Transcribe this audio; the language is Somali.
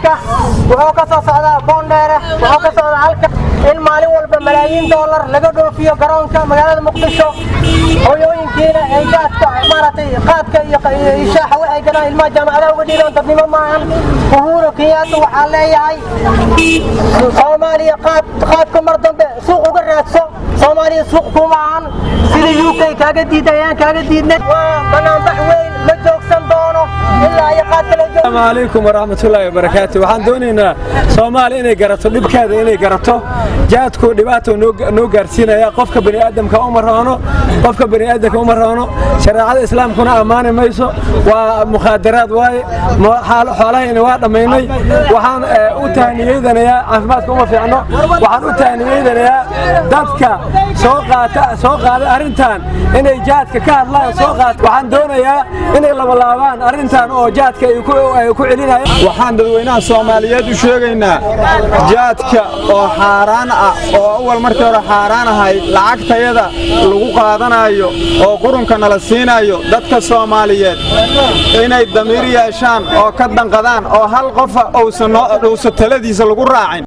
jaadka wuxuu ka soo socdaa boondheere wuxuu ka socdaa halka in maalin walba malaayiin doolar laga dhoofiyo garoonka magaalada muqdisho hooyooyinkiina ay jaadka maaragtay qaadka iyo shaaxa waxay galaan ilmaha jaamacadaha uga dhiibaan dadnimo maahan uhuru kenyatta waxaa leeyahay soomaaliya qaad qaadka mar dambe suuq uga raadso soomaaliya suuq kuma ahan sida u k kaaga diiday ayaan kaaga diidnay waa banaanbax weyn ma joogsan doono ilaa iyo qaadka la joog السلام عليكم ورحمة الله وبركاته waxaan doonaynaa Soomaali inay garato dhibkeeda inay garato jaadku dhibaato noo gaarsiinaya qofka bani aadamka uma roono qofka bani aadamka uma roono shariicada islaamkuna amaani mayso waa mukhaadaraad waaye xoolahayna waa dhammaynay waxaan u tahniyeynayaa caafimaadka uma fiicno waxaan u tahniyeynayaa dadka soo qaata soo qaaday arrintan inay jaadka ka hadlaan soo qaata waxaan doonayaa inay labalaabaan arrintan oo jaadka ay ku ku celinayaan waxaan dadweynaha soomaaliyeed u sheegaynaa jaadka oo xaaraan ah oo awal markii hore xaaraan ahayd lacagtayada lagu qaadanayo oo qurunka nala siinayo dadka soomaaliyeed inay damiir yeeshaan oo ka danqadaan oo hal qofa uusan taladiisa lagu raacin